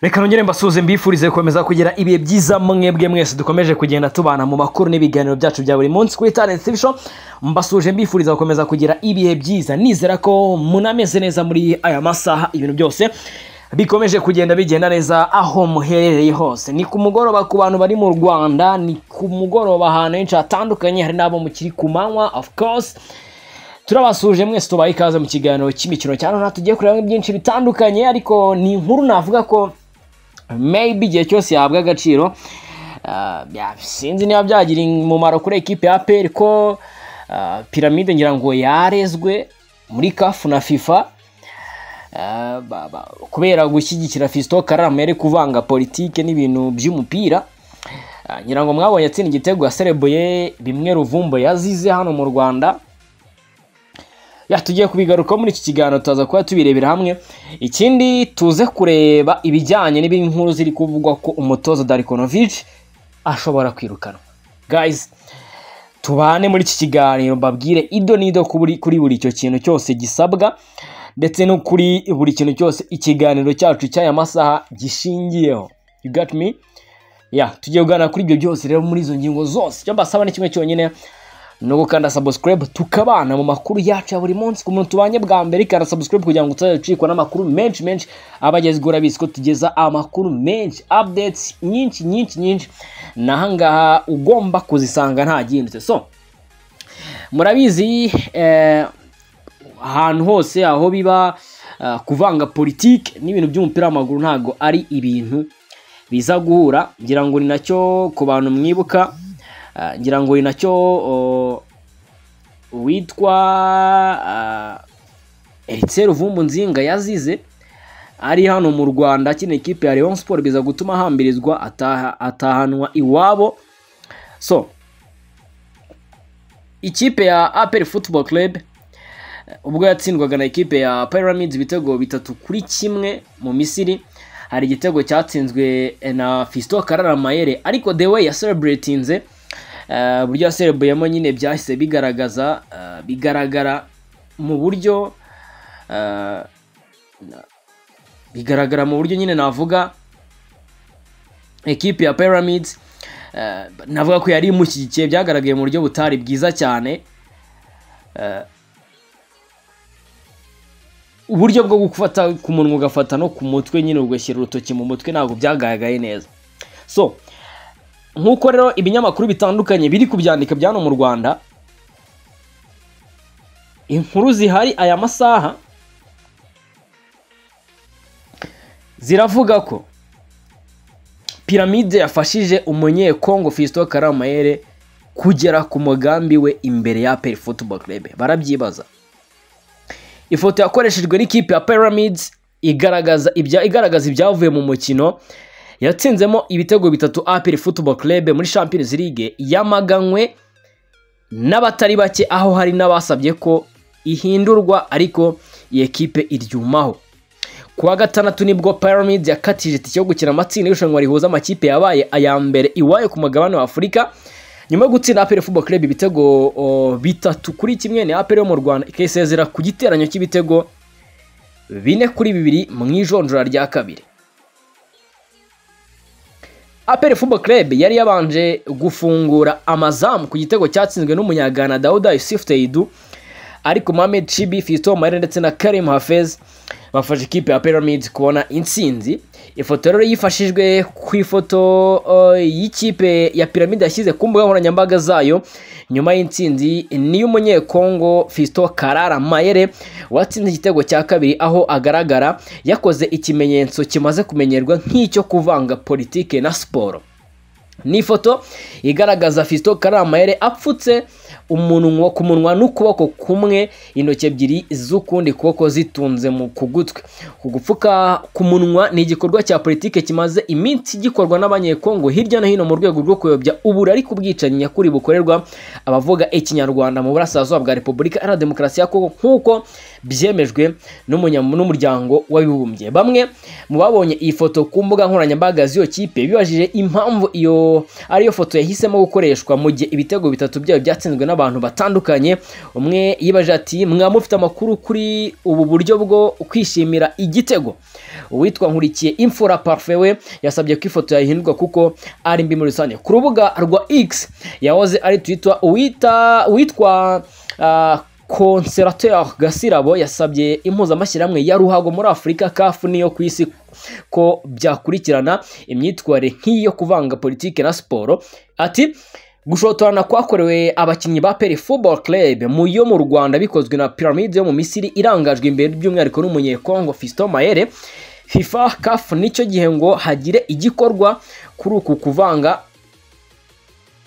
reka nongere mbasuhuze mbifurize gukomeza kugira ibihe byiza mwebwe mwese dukomeje kugenda tubana mu makuru n'ibiganiro byacu bya buri munsi kuri talent tv show mbasuje mbifuriza gukomeza kugira ibihe byiza nizera ko munameze neza muri aya masaha ibintu byose bikomeje kugenda bigenda neza aho muherereye hose ni ku mugoroba ku bantu bari mu rwanda ni ku mugoroba ahantu henshi hatandukanye hari n'abo mukiri ku manywa of course turabasuje mwese tubaye ikaze mu kiganiro cy'imikino cyane nta tugiye kureba byinshi bitandukanye ariko ni inkuru navuga ko maybe igihe cyose yahabwa agaciro sinzi niba byagira umumaro kuri ekipe ya peri ko piramide ngira ngo yarezwe muri kafu na fifa kubera gushyigikira fisito karame yari kuvanga politike n'ibintu by'umupira ngira ngo mwabonye atsinda igitego yaserebuye bimwe ruvumbo yazize hano mu rwanda tugiye kubigarukaho muri iki kiganiro tuza kuba tubirebera hamwe ikindi tuze kureba ibijyanye n'ibindi nkuru ziri kuvugwa ko umutoza darikonovici ashobora kwirukanwa gayizi tubane muri iki kiganiro mbabwire ido n'ido kuri buri icyo kintu cyose gisabwa ndetse no kuri buri kintu cyose ikiganiro cyacu cy'aya masaha gishingiyeho mi ya tugiye kuganira kuri ibyo byose rero muri izo ngingo zose icyo mbasaba ni kimwe cyonyine no gukanda sabusikarayibu tukabana mu makuru yacu ya buri munsi ku muntu tubanye bwa mbere ikanda sabusikarayibu kugira ngo utazajya ucikwa n'amakuru menshi menshi aba agezweho urabizi ko tugeza amakuru menshi apudetsi nyinshi nyinshi nyinshi n'aha ngaha ugomba kuzisanga ntagindutse so murabizi ahantu hose aho biba kuvanga politiki n'ibintu by'umupira w'amaguru ntabwo ari ibintu biza guhura ngira ngo ni nacyo ku bantu mwibuka ngira ngo ni nacyo uwitwa eritse ruvumbu nzinga yazize ari hano mu rwanda akina ikipe ya leon siporo biza gutuma ahambirizwa atahanwa iwabo so ikipe ya aperi futuboro kerebe ubwo yatsindwaga na ikipe ya piramidi ibitego bitatu kuri kimwe mu misiri hari igitego cyatsinzwe na fisito karara mayere ariko dewe yasereburetinze uburyo yaserebuyemo nyine byahise bigaragaza bigaragara mu buryo bigaragara mu buryo nyine navuga ekipi ya piramids navuga ko yari imushyigikiye byagaragaye mu buryo butari bwiza cyane uburyo bwo gufata ku munwa ugafata no ku mutwe nyine ugashyira urutoki mu mutwe ntabwo byagaragaye neza so nk'uko rero ibinyamakuru bitandukanye biri kubyandika byano mu rwanda inkuru zihari aya masaha ziravuga ko piramide yafashije umunyekongo fisito karamayere kugera ku mugambi we imbere ya peri futuboro kerebe barabyibaza ifoto yakoreshejwe n'ikipe ya piramide igaragaza ibyavuye mu mukino yatsinzemo ibitego bitatu apiri futuboro kerebe muri champions league yamaganywe n'abatari bake aho hari n'abasabye ko ihindurwa ariko iyi kipe iryumaho ku wa gatandatu nibwo piramide yakatije itike yo gukina amatsinda y'irushanwa rihuza amakipe yabaye aya mbere iwayo ku mugabane wa afurika nyuma yo gutsinda aperi futuboro kerebe ibitego bitatu kuri kimwe ni aperi yo mu rwanda ikisezera ku giteranyo cy'ibitego bine kuri bibiri mu ijonjora rya kabiri aperi fubo kerebe yari yabanje gufungura amazamu ku gitego cyatsinzwe n'umunyagana dawuda yusufu teyidu ariko mohamed cibi fisito mayire ndetse na karim hafez bafashe ikipe ya piramide kubona intsinzi ifoto rero yifashijwe ku ifoto y'ikipe ya piramide yashyize ku mbuga nkoranyambaga zayo nyuma y'intsinzi n'iy'umunyekongo fisito karara mayere watsinze igitego cya kabiri aho agaragara yakoze ikimenyetso kimaze kumenyerwa nk'icyo kuvanga politike na siporo ni ifoto igaragaza fisito karara mayere apfutse umunwa ku munwa n'ukuboko kumwe intoki ebyiri z'ukundi kuboko zitunze mu ku gutwi uku gupfuka ku munwa ni igikorwa cya politiki kimaze iminsi gikorwa n'abanyekongo hirya no hino mu rwego rwo kuyobya uburari ku bwicanyi nyakuri bukorerwa abavuga ikinyarwanda mu burasirazuba bwa repubulika iharanira demokarasi ya kongo nk'uko byemejwe n'umunya- n'umuryango w'abibumbye bamwe mu babonye iyi foto ku mbuga nkoranyambaga z'iyo kipe bibajije impamvu iyo ariyo foto yahisemo gukoreshwa mu gihe ibitego bitatu byayo byatsinzwe n'abantu batandukanye umwe yibajije ati mwaba mufite amakuru kuri ubu buryo bwo kwishimira igitego uwitwa nkurikiye imfura parfe we yasabye ko ifoto yahindurwa kuko ari mbi muri rusange ku rubuga rwa x yahoze ari twitwa uwita witwa ah, konserateur gasirabo yasabye impuzamashyirahamwe ya ruhago muri afurika kafu n'iyo ku isi ko byakurikirana imyitwarire nk'iyo kuvanga politiki na siporo ati gushotorana kwakorewe abakinnyi ba peri football club mu yo mu rwanda bikozwe na piramide yo mu misiri irangajwe imbere by'umwihariko n'umunyekongo fiston mayere fifa kafu n'icyo gihe ngo hagire igikorwa kuri uku kuvanga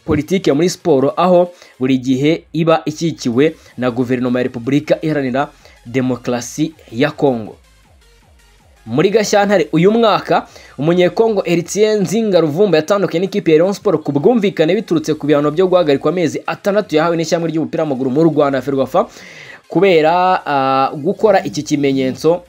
politike muri siporo aho buri gihe iba ikikiwe na guverinoma ya repubulika iharanira demokarasi ya kongo muri gashyantare uyu mwaka umunyekongo eritien nzinga ruvumba yatandukanye n'ikipe ya Rayon Sport ku bwumvikane biturutse ku bihano byo guhagarikwa amezi atandatu yahawe n'ishyamba ry'umupira w'amaguru mu rwanda ferwafa kubera ah, gukora iki kimenyetso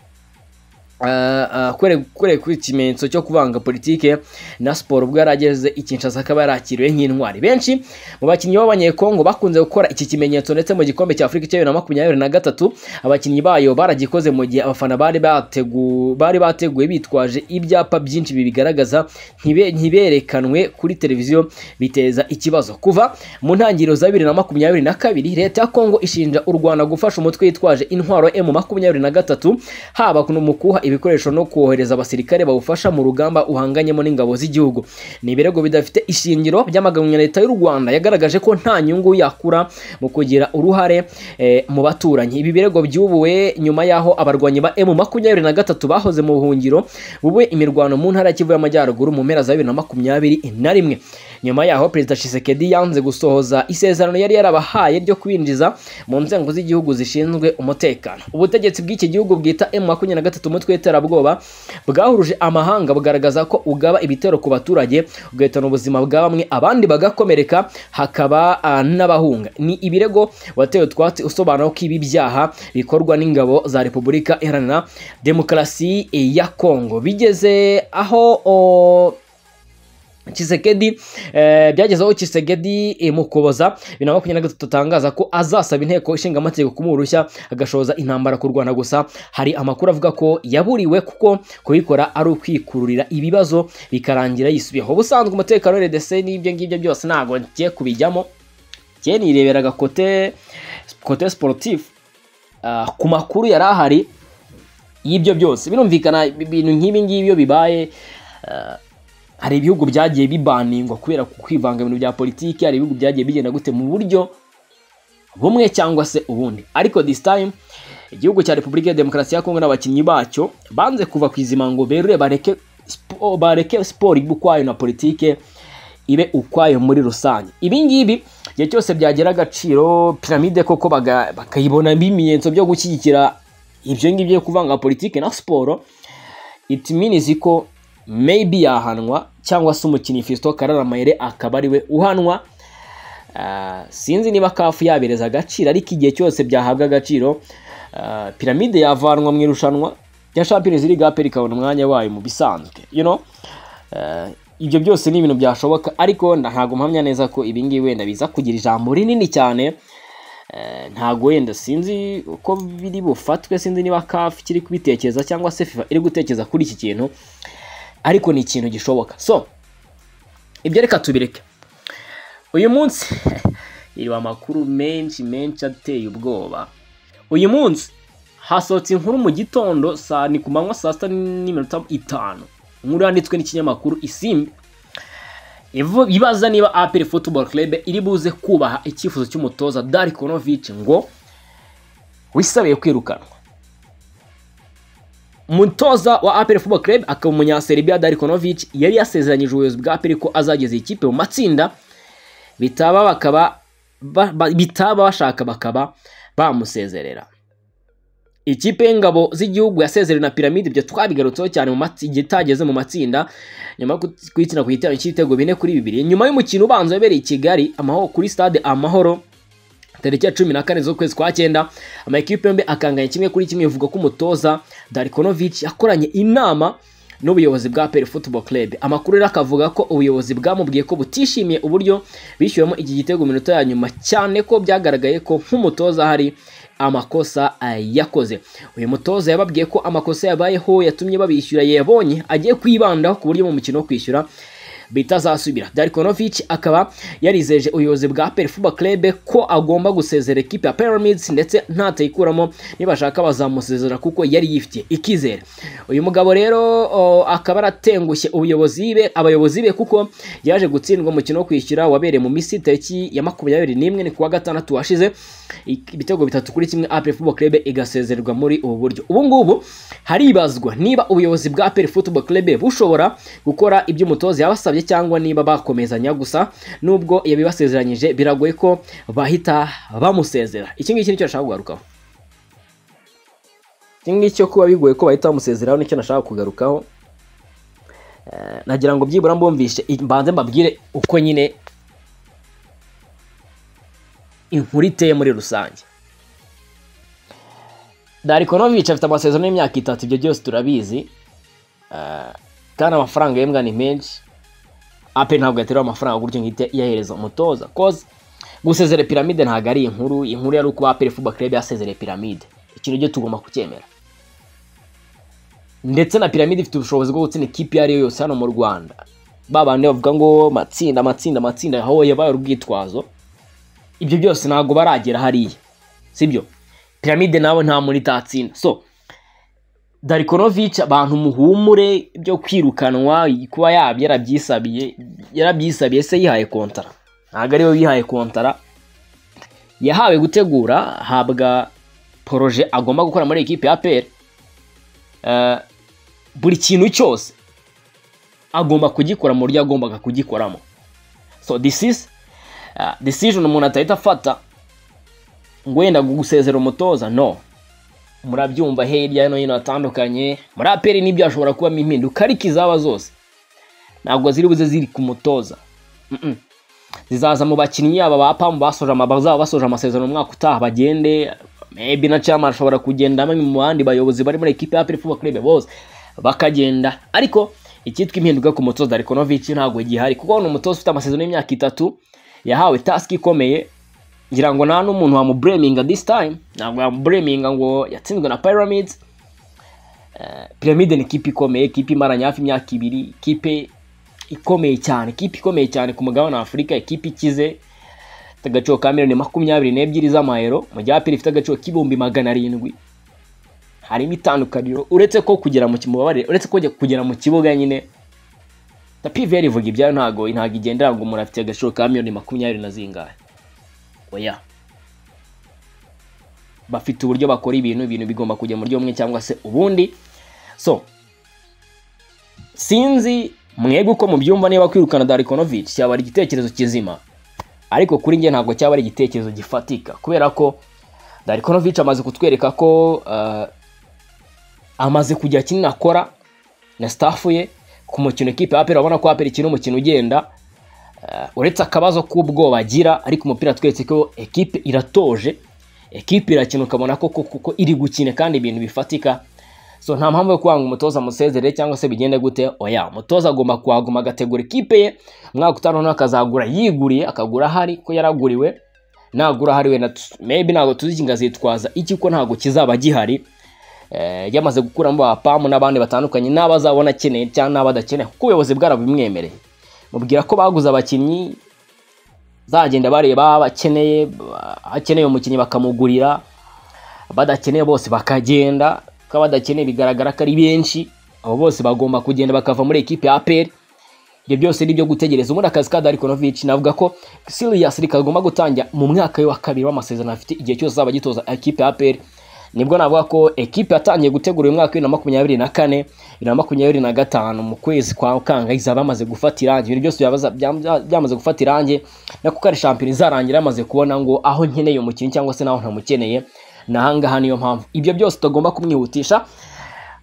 kure ku ikimenyetso cyo kuvanga politike na siporo ubwo yari ageze i Kinshasa akaba yarakiriwe nk'intwari benshi mu bakinnyi b'abanyekongo bakunze gukora iki kimenyetso ndetse mu gikombe cya afurika cya bibiri na makumyabiri na gatatu abakinnyi bayo baragikoze mu gihe abafana bari bategu- bari bateguye bitwaje ibyapa byinshi bibigaragaza ntibe- ntiberekanwe kuri televiziyo biteza ikibazo kuva mu ntangiriro za bibiri na makumyabiri na kabiri leta ya kongo ishinja u rwanda gufasha umutwe witwaje intwaro emu makumyabiri na gatatu haba ku- mu kuha ibikoresho no kohereza abasirikare bawufasha mu rugamba uhanganyemo n'ingabo z'igihugu ni ibirego bidafite ishingiro by'amagambo ya leta y'u rwanda yagaragaje ko nta nyungu yakura mu kugira uruhare eh, mu baturanyi ibi birego byubuwe nyuma y'aho abarwanyi ba emu makumyabiri na gatatu bahoze mu buhungiro bubuye imirwano mu ntara ya kivu y'amajyaruguru mu mpera za bibiri na makumyabiri na rimwe nyuma yaho perezida shisekedi yanze gusohoza isezerano yari yarabahaye ryo kwinjiza mu nzego z'igihugu zishinzwe umutekano ubutegetsi bw'iki gihugu bwita emu makumyabiri na gatatu umutwe w'iterabwoba bwahuruje amahanga bugaragaza ko ugaba ibitero ku baturage ugahitana ubuzima bwa bamwe abandi bagakomereka hakaba ah, n'abahunga ni ibirego watewe utwatsi usobanura ko ibi byaha bikorwa n'ingabo za repubulika iharanira demokarasi ya kongo bigeze aho oh, Kisekedi eh, byagezeho Kisekedi eh, mu kuboza bibiri na makumyabiri na gatatu atangaza ko azasaba inteko ishinga amategeko kumuha uruhushya agashoza intambara ku Rwanda gusa hari amakuru avuga ko yaburiwe kuko kubikora ari ukwikururira ibibazo bikarangira yisubiyeho ubusanzwe umutekano wa RDC n'ibyo ngibyo byose ntabwo ngiye kubijyamo njye nireberaga kote kote sportif ah, ku makuru yari ahari y'ibyo byose birumvikana ibintu nk'ibi ngibi iyo bibaye hari ibihugu byagiye bibaningwa kubera kwivanga mu bintu bya politiki hari ibihugu byagiye bigenda gute mu buryo bumwe cyangwa se ubundi ariko this time igihugu cya repubulika ya demokarasi ya kongo n'abakinnyi bacyo banze kuva ku izima ngo berure bareke spo- bareke siporo ibe ukwayo na politike ibe ukwayo muri rusange ibi ngibi igihe cyose byagira agaciro piramide koko baga- bakayibona ibimenyetso byo gushyigikira ibyo ngibyo byo kuvanga politike na siporo it means ko maybe yahanwa cyangwa se umukinnyi Fiston Kararamayire akaba ariwe uhanwa Ah, sinzi niba kafu yabereza agaciro ariko igihe cyose byahabwa agaciro ah, piramide yavanwa mu irushanwa rya Champions League APR ikabona umwanya wayo mu bisanzwe you know Ah, ibyo byose ni ibintu byashoboka ariko nda- ntabwo mpamya neza ko ibi ngibi wenda biza kugira ijambo rinini cyane Eh, ntago wenda sinzi uko biri bufatwe sinzi niba kafu kiri kubitekereza cyangwa se fifa iri gutekereza kuri iki kintu ariko ni ikintu gishoboka so ibyo reka tubireke uyu munsi iriba amakuru menshi menshi ateye ubwoba uyu munsi hasohotse inkuru mu gitondo saa ni ku manywa saa sita n'iminota itanu inkuru yanditswe n'ikinyamakuru isimbi Ivu- ibaza niba APR Football Club iri buze kubaha icyifuzo cy'umutoza Darikonovic ngo wisabiye kwirukanwa umutoza wa APR Football Club akaba umunyaserbia Darikonovic yari yasezeranyije ubuyobozi bwa APR ko azageza iyi kipe mu matsinda bitaba bakaba ba- ba- bitaba bashaka bakaba bamusezerera ikipe y'ingabo z'igihugu yasezerewe na piramide ibyo twabigarutseho cyane mu matsi- igihe itageze mu matsinda nyuma yo kut- kuyitsina ku gitero cy'ibitego bine kuri bibiri nyuma y'umukino ubanza wabereye i kigali amahoro kuri stade amahoro tariki ya cumi na kane z'ukwezi kwa cyenda amakipe yombi akanganya kimwe kuri kimwe bivuga ko umutoza darikonovic yakoranye inama n'ubuyobozi bwa peri football club amakuru rero akavuga ko ubuyobozi bwamubwiye ko butishimiye uburyo bishyuwemo iki gitego mu minota ya nyuma cyane ko byagaragaye ko nk'umutoza hari amakosa ah, yakoze uyu mutoza yababwiye ko amakosa yabayeho yatumye babishyura yabonye agiye kwibandaho ku buryo mu mukino wo kwishyura bitazasubira darikonovic akaba yarizeje ubuyobozi bwa peri fuba club ko agomba gusezera ekipe ya pyramids ndetse ntateyikuramo nibashaka bazamusezera kuko yari yifitiye ikizere uyu mugabo rero o, akaba aratengushye ubuyobozi be abayobozi be kuko yaje gutsindwa umukino wo kwishyura wabereye mu minsi tariki ya makumyabiri n'imwe ni kuwa gatandatu washize Ik- ibitego bitatu kuri kimwe apel football club igasezererwa muri ubu buryo ubu ngubu haribazwa niba ubuyobozi bwa apel football club bushobora gukora ibyo umutoza yabasabye cyangwa niba bakomezanya gusa nubwo yabibasezeranyije biragoye ko bahita bamusezera iki ngiki nicyo nashaka kugarukaho iki ngiki cyo kuba bigoye ko bahita bamusezeraho nicyo nashaka kugarukaho Eh, nagira ngo byibura mbumvishe i- mbanze mbabwire uko nyine inkuru iteye muri rusange darikonovic afite amasezerano y'imyaka itatu ibyo byose turabizi Eh, kandi amafaranga yembwa ni menshi ape ntabwo yaterera amafaranga gutyo ngite yahereza umutoza koze gusezera piramide ntabwo ari inkuru inkuru yari uko apere fuba club yasezereye piramide ikintu cyo tugomba kucyemera ndetse na piramide ifite ubushobozi bwo gutsinda ikipe iyo ari yo yose hano mu rwanda babandi bavuga ngo matsinda matsinda matsinda aho yabaye urwitwazo ibyo byose ntabwo baragera hariya sibyo piramide nawe nta muri itatsinda so darikonovic abantu muhumure byo kwirukanwa kuba yabyo yarabyisabye yarabyisabiye se yihaye kontara ntabwo ariwe wihaye kontara yahawe gutegura habwa poroje agomba gukora muri ekipe ya peri buri kintu cyose agomba kugikora mu buryo yagombaga kugikoramo so this is uh, decision umuntu atahita afata ngo wenda gusezera umutoza no murabyumva hirya no hino hatandukanye muri aperi nibyo hashobora kubamo impinduka ariko izaba zose ntabwo ziri buze ziri ku mutoza Mm-mm. zizaza mu bakinnyi yaba ba pamu basoje ama- bazaba basoje amasezerano umwaka utaha bagende maybe na chairman ashobora kugenda bamwe mu bandi bayobozi bari muri ekipe ya aperi fuba club bose bakagenda ariko icyitwa impinduka ku mutoza Darikonovic ntabwo gihari kuko ni umutoza ufite amasezerano y'imyaka itatu yahawe task ikomeye ngira ngo nta n'umuntu wamubureminga this time ntabwo yamubureminga ngo yatsinzwe na pyramids Eh, pyramide ni ikipe ikomeye ikipe imaranye hafi imyaka ibiri ikipe ikomeye cyane ikipe ikomeye cyane ku mugabane wa afurika ikipe ikize ifite agaciro ka miliyoni makumyabiri n'ebyiri z'amayero mu gihe aperi ifite agaciro k'ibihumbi magana arindwi harimo itandukaniro uretse ko kugera mu kimubabarire uretse ko kugera mu kibuga nyine tapiveri ivuga ibyayo ntago ntago igendera ngo umuntu afite agaciro ka miliyoni makumyabiri na zingahe oya bafite uburyo bakora ibintu ibintu bigomba kujya mu buryo bumwe cyangwa se ubundi so sinzi mwebwe uko mubyumva niba kwirukana Darikonovic cyaba ari igitekerezo kizima ariko kuri njye ntabwo cyaba ari igitekerezo gifatika kubera ko Darikonovic amaze kutwereka ko eh, amaze kujya kinini akora na staff ye ku mukino ikipe ya Aperi urabona ko Aperi ikina umukino ugenda Eh, uretse akabazo k'ubwoba agira ariko umupira twese ko ekipe iratoje ekipe irakina ukabona ko kuko iri gukina kandi ibintu bifatika so nta mpamvu yo kwanga umutoza amusezerere cyangwa se bigende gute oya umutoza agomba kuhaguma agategura ikipe ye umwaka utaha noneho akazagura yiguriye akagura ahari ko yaraguriwe nagura ahari wenda tu- maybe ntabwo tuzi kingazitwaza iki ko ntabwo kizaba gihari eh, yamaze gukuramo abapamu n'abandi batandukanye n'abazabona akeneye cyangwa n'abadakeneye kuko ubuyobozi bwarabimwemereye mubwira ko baguze abakinnyi zagenda bareba bakeneye akeneye umukinnyi bakamugurira badakeneye bose bakagenda ko badakeneye bigaragara ko ari benshi abo bose bagomba kugenda bakava muri ekipe ya aperi ibyo byose ni ibyo gutegereza ubundi akazi ka Darikonovic navuga ko Sirius kagomba gutangira mu mwaka we wa kabiri w'amasezerano afite igihe cyose azaba agitoza ekipe ya aperi nibwo navuga ko ekipe yatangiye gutegura uyu mwaka wa bibiri na makumyabiri na kane bibiri na makumyabiri na gatanu mu kwezi kwa kanga izaba yamaze gufata irangi ibintu byose byabaza- byam- byamaze gufata irangi na kuko ari shampiyona izarangira yamaze kubona ngo aho nkeneye umukinnyi cyangwa se n'aho ntamukeneye ni ahangaha niyo mpamvu ibyo byose utagomba kumwihutisha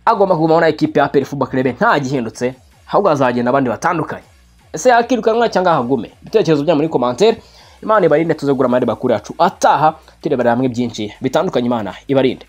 agomba kugumaho na ekipe ya APR Football Club ntagihindutse ahubwo hazagenda abandi batandukanye ese yakirukanwa cyangwa ahagume ibitekerezo byanyu muri komantere imana ibarinde tuzegura amahirwe bakuru yacu ataha tureberera hamwe byinshi bitandukanye imana ibarinde